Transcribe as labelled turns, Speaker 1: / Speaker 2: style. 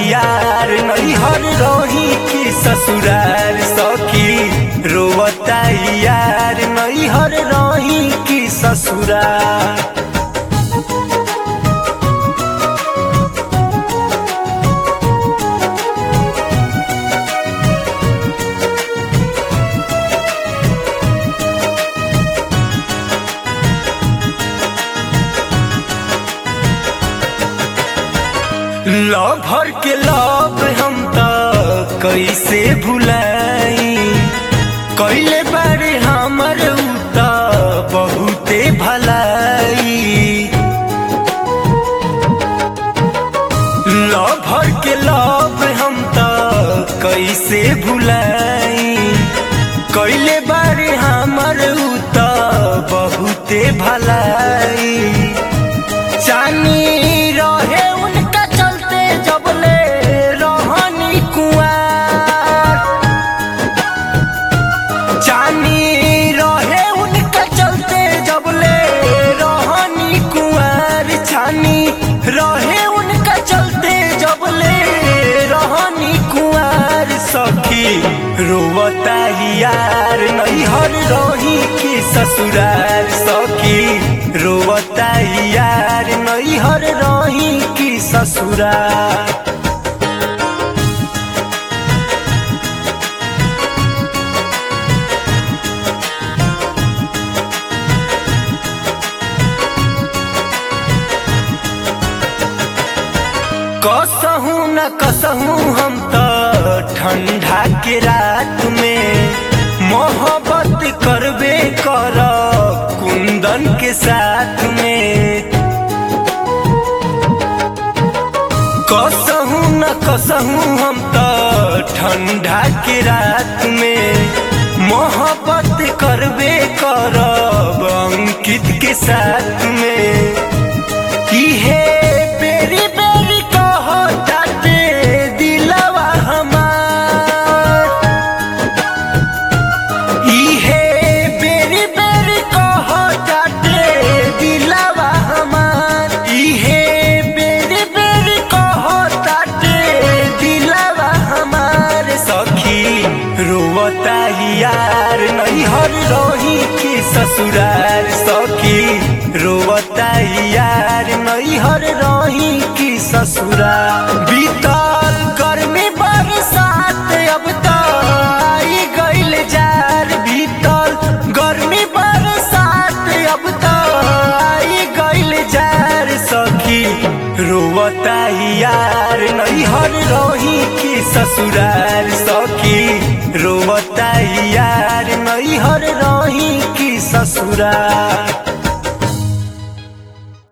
Speaker 1: यार नैहर रही कि ससुरार सखी रोवता यार नैहर रही कि ससुरार लव भर के लव हम त कैसे भुलाई कैले बारे हमर उ त बहुते भलाई लव भर के लव हम त कैसे भुलाई कैले बारे हमर उ त बहुते भलाई चानी रहे उनका चलते जबले रहनी कुआर चानी रहे उनका चलते जबले रहनी कुआर छानी रहे उनका चलते जबले रहनी कुआर सखी रोवता यार नैहर रही कि ससुरार सखी रोवता यार नैहर रही कि ससुरार कसहू न कसहू हम त ठंडा के रात में मोहब्बत करबे कर कुंदन के साथ में कसहू न कसहू हम त ठंडा के रात में मोहब्बत करबे करब अंकित के साथ में इहे बेरी बेरी कहताते दिलवा हमार इहे बेरी बेरी कहताते दिलवा हमार इहे बेरी बेरी कहताते दिलवा हमार सखी रोवता यार नैहर रही कि ससुरार सखी रोवता यार नैहर रही कि ससुरार बीतल गर्मी बरसात अब तो आई गइल जार बीतल गर्मी बरसात अब तो आई गइल जार सखी रोवता यार नैहर रही कि ससुरार सखी रोवता यार नैहर रही कि ससुरार